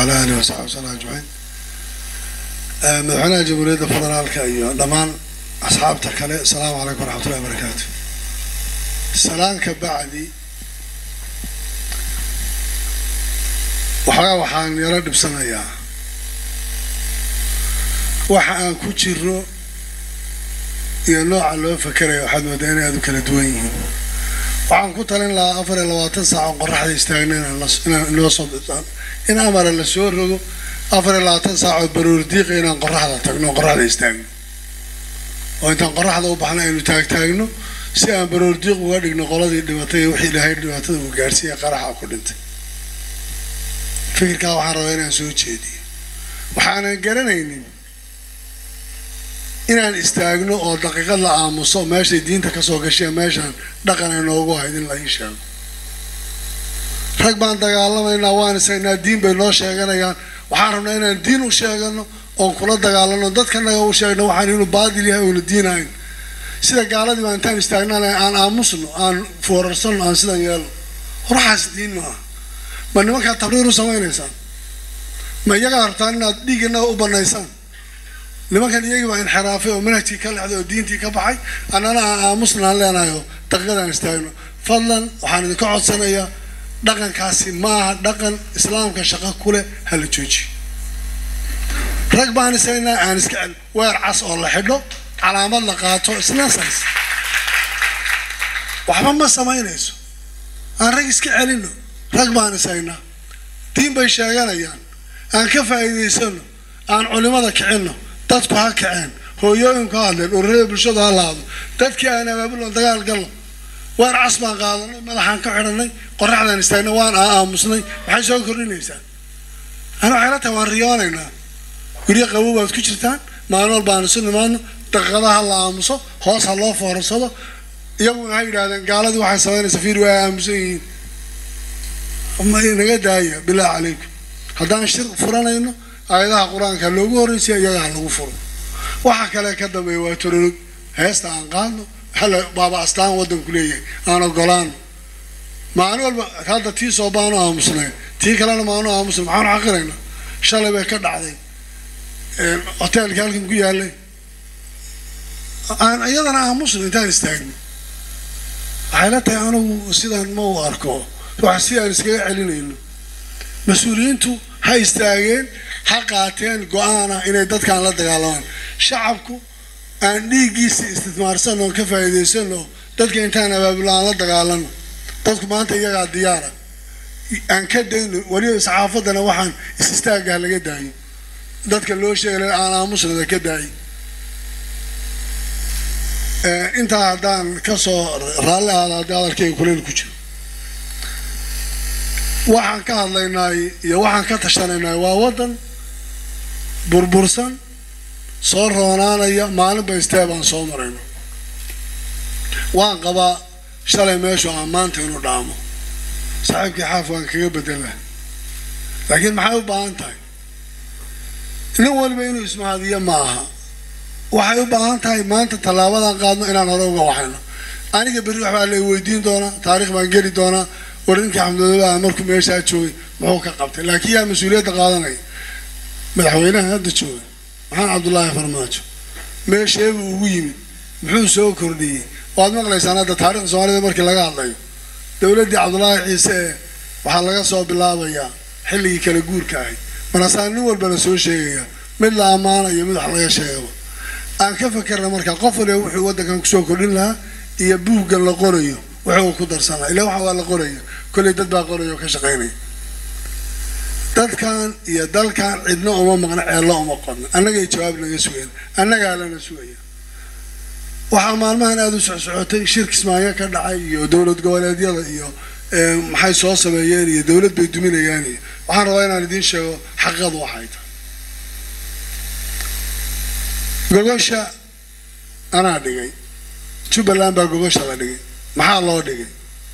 wacala aalihi wasaxbi wasallam ajmaciin madaxweynaha jamhuuriyadda federaalka iyo dhammaan asxaabta kale asalaamu calaykum waraxmatullahi wabarakaatu salaanka bacdi waxoogaa waxaan yaro dhibsanayaa waxa aan ku jiro iyo nooca loo fakerayo waxaad moodaa inay aad u kala duwan yihiin waxaan ku talin lahaa afar iyo labaatan saac oo qoraxda istaagna inaan inoo soo in amara la soo rogo afar iyo labaatan saac oo baroor diiqa inaan qoraxda tagno oo qoraxda istaagno oo intaan qoraxda u baxna aynu taagtaagno si aan baroor diiq uga dhigno qoladii dhibatay iyo wixii ilaahay dhibaatada uu gaarsiiya qaraxa ku dhintay fikirkaa waxaan rabaa inaan soo jeediyo waxaanan garanaynin inaan istaagno oo daqiiqad la aamuso meeshay diinta kasoo gashay meeshaan dhaqan ay noogu ahayd in la ii sheego rag baan dagaalamaynaa waan isaynaa diin bay noo sheeganayaan waxaan rabnaa inaan diin u sheegano oon kula dagaalano dadkanaga u sheegno waxaan inuu baadil yahay oona diinahayn sida gaaladii baa intaan istaagnaan aan aamusno aan foorarsano aan sidan yeelno horaxaas diin maaha ma nimankaa tabriir u samaynaysaan ma iyagaa rabtaan inaad dhiiganaga u banaysaan nimankan iyagii baa inxiraafay oo manhajkii ka lexday oo diintii ka baxay annana aan aamusna aan leenahay oo daqiiqadaan istaagno fadlan waxaan idinka codsanayaa dhaqankaasi maaha dhaqan islaamka shaqo kuleh hala joojiyo rag baan isaynaa aan iska cel weer cas oo la xidho calaamad la qaato isnasays waxba ma samaynayso aan rag iska celino rag baan isaynaa diin bay sheeganayaan aan ka faa'iidaysano aan culimada kicinno dadku ha kaceen hooyooyinku ha hadleen ururada bulshadu ha laado dadkii aan abaabulon dagaal galno waan cas baan qaadanay madaxaan ka xidhanay qoraxdaan istaagnay waan aamusnay maxay soo kordhinaysaa ana waxay la tahay waan riyoonaynaa guryo qabow baad ku jirtaan maalin walba aan isu nimaadno daqiiqadaha la aamuso hoos ha loo foorarsado iyaguna ha yidhahdeen gaaladii waxay samaynaysa fiir waa aamusan yihiin naga daaya bilaahi calaykum haddaan shir furanayno aayadaha qur-aanka loogu horreysiya iyaga ha lagu furo waxa kale ka dambeeya waa tororog heesta aan qaadno hala baaba astaan waddanku leeyahay aan ogolaano maalin walba hadda tii soo baanu aamusnay tii kalena maanu aamusnay maxaanu xaqiraynaa shalay bay ka dhacday hoteelkii halkan ku yaalay aan iyadana aamusno intaan istaagno waxay la tahay anigu sidaan ma u arko wax si aan iskaga celinayno mas-uuliyiintu ha istaageen ha qaateen go-aana inay dadkaan la dagaalamaan shacabku aan dhiiggiisa istismaarsan oon ka faa'iidaysano dadka intaan abaabula aan la dagaalano dadku maanta iyagaa diyaara aan ka dayno weliba saxaafaddana waxaan is istaaggaha laga daayo dadka loo sheegay aan aamusnada ka daayo intaa haddaan kasoo raalli aada haddii hadalkayga kuleyl ku jiro waxaan ka hadlaynaay iyo waxaan ka tashanaynaay waa waddan burbursan soo roonaanaya maalinba istee baan soo marayno waan qabaa shalay meeshu aan maanta inu dhaamo saaxiibkii xaaf waan kaga bedela laakiin maxay u baahan tahay nin waliba inuu ismahadiyo ma aha waxay u baahan tahay maanta tallaabadan qaadno inaan hore uga waxayno aniga berri waxbaa la weydiin doonaa taarikh baan geli doonaa war ninkii xamdulillah markuu meeshaa joogay muxuu ka qabtay laakiin yaa mas-uuliyadda qaadanaya madaxweynaha hadda jooga maxamed cabdullaahi farmaajo meesheebuu ugu yimid muxuu soo kordhiyey waad maqlaysaan hadda taarikhda soomaalida markii laga hadlayo dowladdii cabdullaahi ciise ee waxaa laga soo bilaabayaa xilligii kala guurka ahayd markaasaa nin walba la soo sheegaya mid la ammaana iyo mid wax laga sheegaba aan ka fakerna markaa qof waliba wuxuu waddankan kusoo kordhin lahaa iyo buuggan la qorayo wuxuu ku darsan lahaa ilaa waxa waa la qoraya kolley dad baa qoraya oo ka shaqaynaya dadkan iyo dalkan cidna uma maqna ceello uma qodna annagay jawaab naga sugeen annagaa lana sugaya waxaa maalmahan aada u socsocotay shir kismaayo ka dhacay iyo dowlad goboleedyada iyo maxay soo sameeyeen iyo dowlad bay duminayaan iyo waxaan rabaa inaan idiin sheego xaqiiqadu waxay tahay gogosha anaa dhigay jubbaland baa gogosha la dhigay maxaa loo dhigay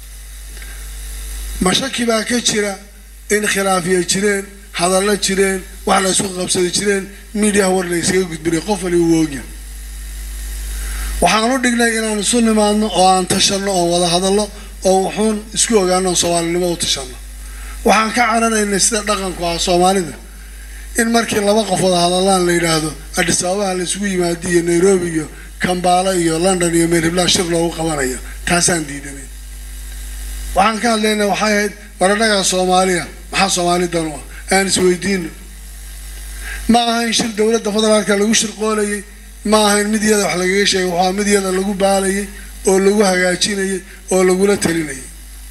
mashaki baa ka jira in khilaafiya jireen hadallo jireen wax la isku qabsadi jireen miidiyaha war la yskaga gudbinay qof wali uu oogya waxaan u dhignay inaan isu nimaadno oo aan tashanno oon wada hadallo oo wuxuun isku ogaano oon soomaalinimo u tashanno waxaan ka cararaynay sida dhaqanku ah soomaalida in markii laba qof wada hadallaan la yidhaahdo adhis ababaha la isugu yimaado iyo nairobi iyo kambaalo iyo london iyo meerhiblaa shir loogu qabanayo taasaan diidanay waxaan ka hadlaynay waxay ahayd waradhagaa soomaaliya maxaa soomaali dan u ah aan isweydiino ma ahayn shir dowladda federaalka lagu shirqoolayay ma ahayn mid iyada wax lagaga sheegay waxaa mid iyada lagu baalayay oo lagu hagaajinayay oo lagula talinayay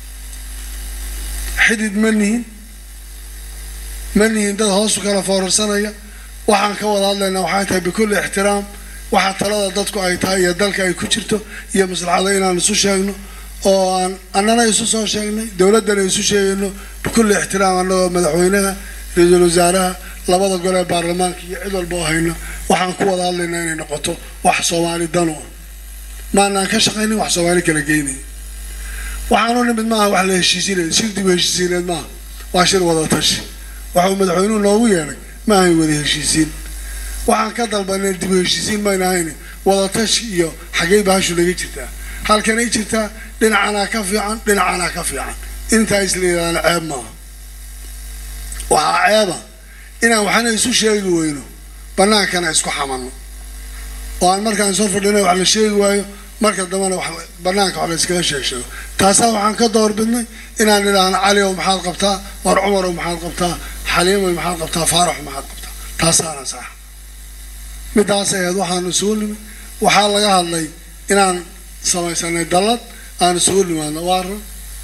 xidid ma nihin ma nihin dad hoosu kala foorarsanaya waxaan ka wada hadlaynaa waxay tahay bikulli ixtiraam waxa talada dadku ay tahay iyo dalka ay ku jirto iyo maslaxada inaan isu sheegno oo aan annana isu soo sheegnay dowladdana isu sheegayno bikulli ixtiraam annagoo madaxweynaha ra-iisul wasaaraha labada gol ee baarlamaanka iyo cid walba oo hayno waxaan ku wada hadlaynaa inay noqoto wax soomaali danu ah maanaan ka shaqaynin wax soomaali kala geynay waxaanu nimid maaha wax la heshiisineed shir dib heshiisiineed maaha waa shir wada tashi waxuu madaxweynuhu noogu yeedhay ma ahayn wada heshiisiin waxaan ka dalbanay dib heshiisiin mayna ahayn wada tashi iyo xaggey bahashu naga jirtaa halkanay jirtaa dhinacanaa ka fiican dhinacanaa ka fiican intaa isla yidhahdaan ceeb maaha waxaa ceeba inaan waxna isu sheegi weyno bannaankana isku xamanno oo aan markaan soo fadhina wax la sheegi waayo marka dambena wax banaanka wax la iskaga sheeg sheego taasaa waxaan ka doorbidnay inaan idhaahno cali ow maxaad qabtaa war cumar ow maxaad qabtaa xaliimow maxaad qabtaa faarax maxaad qabtaa taasaana sax midaas aheed waxaan isugu nimid waxaa laga hadlay inaan samaysanay dallad aan isugu nimaadno waa run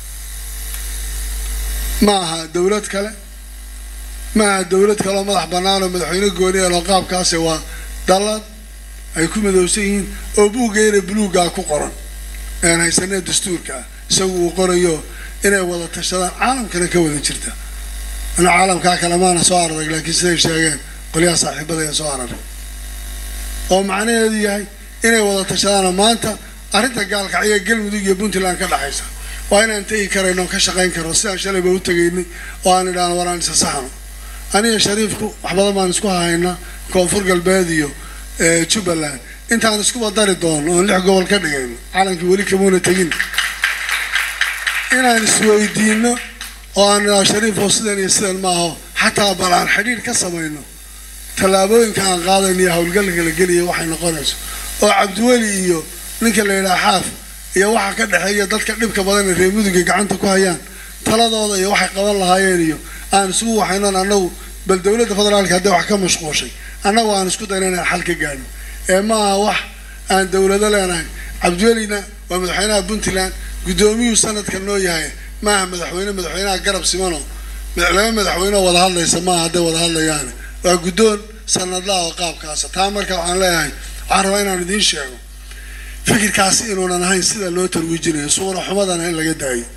ma aha dowlad kale ma aha dowlad kale oo madax bannaan oo madaxweyne gooni eeloo qaabkaasi waa dallad ay ku midowsan yihiin oo buuggeena buluuggaa ku qoran aan haysanee dastuurka ah isagu uu qorayo inay wada tashadaan caalamkana ka wada jirta ana caalamkaa kale maana soo ararag laakiin siday sheegeen qolyaha saaxiibadaya soo araray oo macnaheedu yahay inay wada tashadaanoo maanta arrinta gaalkacyo galmudug iyo puntland ka dhexaysa waa inaan tegi karayno oo ka shaqayn karno sidaan shalayba u tegaynay oo aan idhaahno waraan isa saxno aniga shariifku wax badan baan isku hahaynaa koonfur galbeed iyo jubbaland intaan iskuba dari doono oon lix gobol ka dhigayno calankii weli kamuuna tegin inaan isweydiino oo aan idhaho shariifoo sidan iyo sidan maaho xataa bal aan xidhiir ka samayno tallaabooyinka aan qaadayno iyo howlgalka la geliya waxay noqonayso oo cabdiweli iyo ninka la yidhaha xaaf iyo waxa ka dhexeeya dadka dhibka badan ee reer muduga gacanta ku hayaan taladooda iyo waxay qaban lahaayeen iyo aan isugu waxaynoon annagu bal dowladda federaalka haddii wax ka mashquushay annagu aan isku dayna inaan xal ka gaadho ee ma aha wax aan dowlado leenahay cabdiwelina waa madaxweynaha puntland guddoomiyuu sanadkan noo yahay maaha madaxweyne madaxweynaha garab simano laba madaxweyne oo wada hadlaysa maaha hadday wada hadlayaan waa guddoon sanadlaha oo qaabkaasa taa marka waxaan leeyahay waxaan rabaa inaan idiin sheego fikirkaasi inuunan ahayn sida loo tarwiijinayo suura xumadana in laga daayo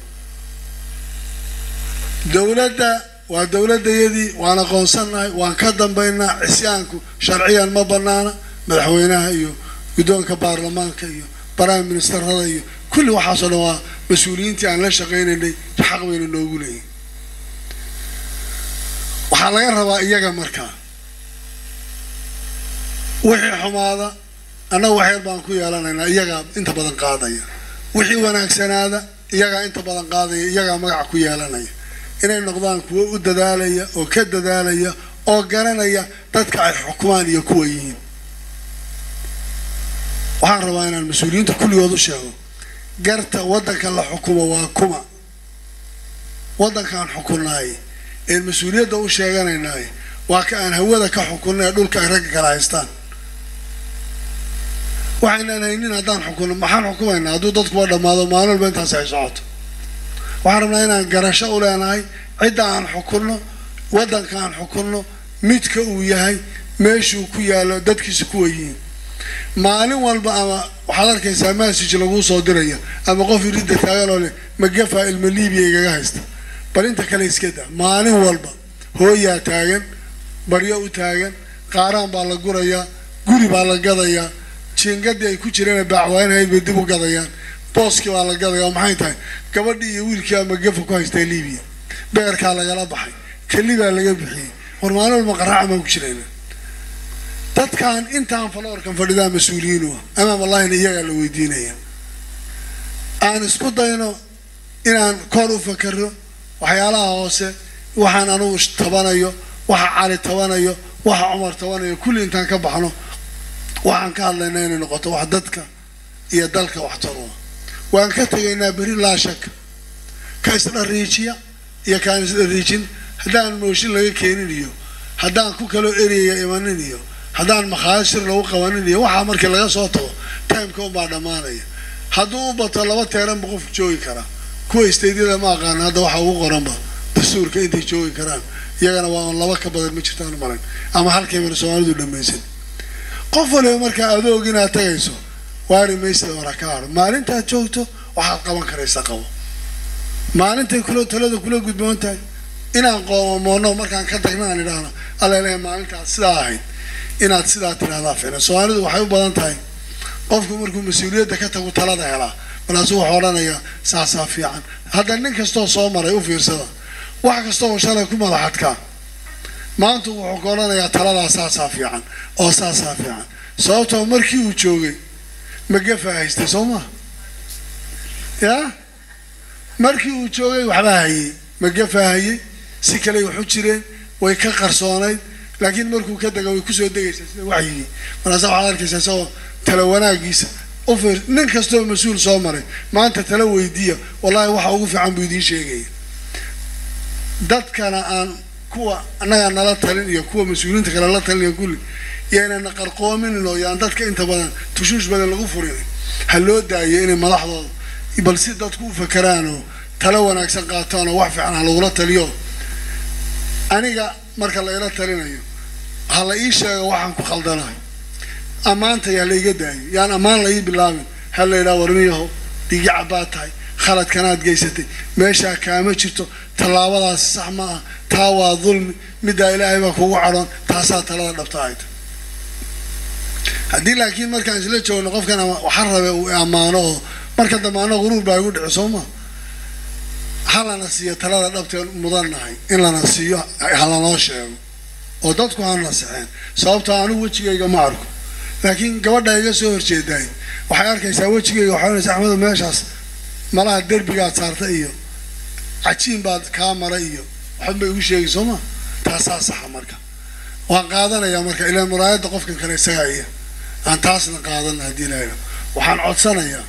dowladda waa dowladayadii waan aqoonsannahay waan ka dambaynaa cisyaanku sharciyan ma banaana madaxweynaha iyo guddoonka baarlamaanka iyo prime ministerada iyo kulli waxaasoo dhan waa mas-uuliyiintii aan la shaqaynaynay xaq bayna noogu leeyihin waxaa laga rabaa iyaga markaa wixii xumaada annaga waxyar baan ku yeelanaynaa iyagaa inta badan qaadaya wixii wanaagsanaada iyagaa inta badan qaadaya iyagaa magaca ku yeelanaya inay noqdaan kuwo u dadaalaya oo ka dadaalaya oo garanaya dadka ay xukumaan iyo kuwa yihiin waxaan rabaa inaan mas-uuliyiinta kulligood u sheego garta waddanka la xukumo waa kuma waddankaan xukunnaay een mas-uuliyadda u sheeganaynaay waa ka aan hawada ka xukunna ee dhulka ay ragga kala haystaan waxaynaan haynin haddaan xukunno maxaan xukumaynaa hadduu dadkuba dhammaado maalin walba intaas ay socoto waxaan rabnaa inaan garasho u leenahay cidda aan xukunno waddanka aan xukunno midka uu yahay meeshuu ku yaallo dadkiisa kuwa yihiin maalin walba ama waxaad arkaysaa message laguu soo diraya ama qof iridda taagan oo leh magafa ilma libiya igaga haysta bal inta kale iska daa maalin walba hooyaa taagan baryo u taagan qaaraan baa la gurayaa guri baa la gadayaa jiingadii ay ku jireen baacwaanahayd bay dib u gadayaan booskii baa la gadaya oo maxay tahay gabadhii iyo wiilkii ama gafa ku haystaa libiya beerkaa lagala baxay keli baa laga bixiyey war maalin walba qaraaca baan ku jirayna dadkan intaan faloorkan fadhidaa mas-uuliyiin u ah amaam allahina iyagaa la weydiinaya aan isku dayno inaan kor u fakero waxyaalaha hoose waxaan anugu tabanayo waxa cali tabanayo waxa cumar tabanayo kulli intaan ka baxno waxaan ka hadlaynaa inay noqoto wax dadka iyo dalka wax tarua waan ka tegaynaa beri laa shaka ka isdhariijiya iyo kaan isdhariijin haddaan mooshin laga keenin iyo haddaan ku kaloo ereyaya imanin iyo haddaan makhaayad shir lagu qabanin iyo waxaa markii laga soo tago timeka unbaa dhammaanaya hadduu u bato laba teeranba qofku joogi karaa kuwa istaydyada ma aqaana hadda waxaa ugu qoranba dastuurka intay joogi karaan iyagana waa on laba ka badan ma jirtaan maran ama halkayban soomaalidu dhamaysan qof waliba markaa adoog inaad tagayso waari maysada hora ka haro maalintaad joogto waxaad qaban karaysa qabo maalintay kula talada kula gudboon tahay inaan qoomamoono markaan ka tagna aan idhaahno allaleeya maalintaad sidaa ahayd inaad sidaa tidhahdaa ficlan soomaalidu waxay u badan tahay qofku markuu mas-uuliyadda ka tagu talada helaa markaasuu wuxuu odhanayaa saasaa fiican hadda nin kastoo soo maray u fiirsada wax kastoo shalay ku madaxadkaa maanta wuxuu ka odhanayaa taladaa saasaa fiican oo saasaa fiican sababtoo markii uu joogay magafa haystay soo maha yaa markii uu joogay waxbaa hayey magafa hayey si kale waxu jireen way ka qarsoonayd laakiin markuu ka dega way kusoo degaysaa sida waxyigii markaasa waxaad arkaysaa isagoo tala wanaagiisa ufiir nin kastoo mas-uul soo maray maanta tala weydiiya wallahi waxa ugu fiican buu idiin sheegaya dadkana aan kuwa annagaa nala talin iyo kuwa mas-uuliyiinta kale la talin iyo kulli yaynana qarqoominin oo yaan dadka inta badan tushuush badan lagu furin ha loo daayo inay madaxdooda bal si dadku u fakeraan oo tala wanaagsan qaataan oo wax fiican ha lagula taliyo aniga marka la ila talinayo ha la ii sheego waxaan ku khaldanahay ammaanta yaa la iga daayo yaan ammaan la ii bilaabin ha la yidhaha warmiyaho dhigi cabbaad tahay khaladkanaad geysatay meeshaa kaama jirto tallaabadaasi sax ma ah taa waa dulmi middaa ilaahay baa kugu cadhoon taasaa talada dhabta ahayta haddii laakiin markaan isla joogno qofkan waxa rabe uu ammaano oo marka dambe anna quruur baa igu dhici soo ma ha lana siiyo talada dhabteen mudannahay in lana siiyo ha lanoo sheego oo dadku ha nasixeen sababtoo anigu wejigayga ma arko laakiin gabadha iga soo horjeedaay waxay arkaysaa wejigayga waxay onaysa axmedo meeshaas malaha derbigaad saarta iyo cajiin baad kaa maray iyo waxba igu sheegi soo ma taasaa saxa marka waan qaadanayaa marka ilaa muraayadda qofkan kale isagaa iya aan taasna qaadana haddii ilaahayna waxaan codsanayaa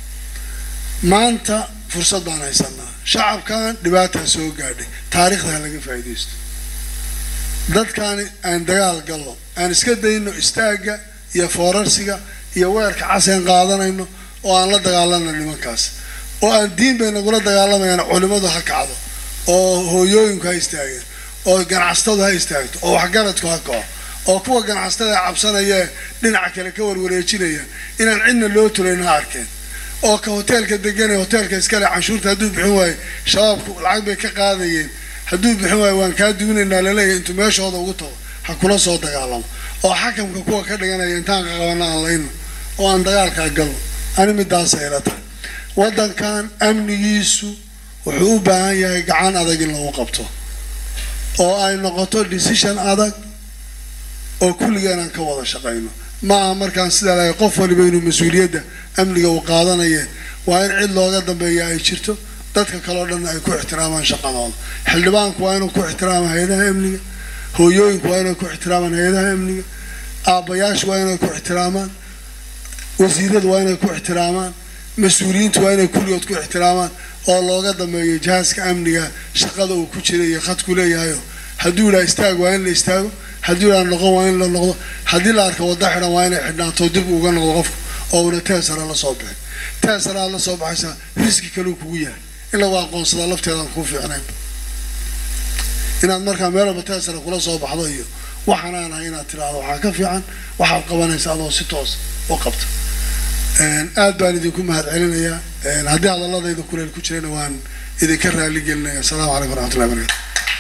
maanta fursad baan haysanaa shacabkan dhibaataa soo gaadhay taariikhda ha laga faa'iidaysto dadkaani aan dagaal galno aan iska dayno istaagga iyo foorarsiga iyo weerka caseen qaadanayno oo aan la dagaalano nimankaas oo aan diin bay nagula dagaalamayaan culimmadu ha kacdo oo hooyooyinku ha istaageen oo ganacsatadu ha istaagto oo waxgaradku ha kaco oo kuwa ganacsatada cabsanaya dhinaca kale ka warwareejinaya inaan cidna loo tulayn ha arkeen oo ka hoteelka deganay hoteelka iskale canshuurta hadduu bixin waayo shabaabku lacag bay ka qaadayeen hadduu bixin waayo waan kaa duwinaynaa laleeyahay intuu meeshooda ugu tago ha kula soo dagaalamo oo xakamka kuwa ka dhiganaya intaan qaqabana aan layno oo aan dagaalkaa galno ani midaasa ila tahay waddankan amnigiisu wuxuu u baahan yahay gacan adag in lagu qabto oo ay noqoto decision adag oo kulligeen aan ka wada shaqayno maaha markaan sidaa lahay qof waliba inuu mas-uuliyadda amniga uu qaadanayeen waa in cid looga dambeeya ay jirto dadka kaleo dhan ay ku ixtiraamaan shaqadooda xildhibaanku waa inuu ku ixtiraama hay-adaha amniga hooyooyinku waa inay ku ixtiraamaan hay-adaha amniga aabbayaashu waa inay ku ixtiraamaan wasiiradu waa inay ku ixtiraamaan mas-uuliyiintu waa inay kulligood ku ixtiraamaan oo looga dambeeyo jihaaska amniga shaqada uu ku jira iyo khadku leeyahayo hadduu yidhaha istaag waa in la istaago hadduu yidhaha noqon waa in la noqdo haddii la arko waddo xidhan waa inay xidhnaato dib uga noqdo qofku oo una teesara la soo bixin teesara aad la soo baxaysaa riski kaleu kugu yahay in lagu aqoonsadaa lafteedaan kuu fiicnayn inaad markaa meel walba teesara kula soo baxdo iyo waxaan ahay inaad tiraahdo waxaa ka fiican waxaad qabanaysa adoo si toos u qabta aad baan idinku mahad celinayaa haddii hadaladayda kuleel ku jirayna waan idinka raali gelinaya asalaamu calaykum waraxmatullahi barakatu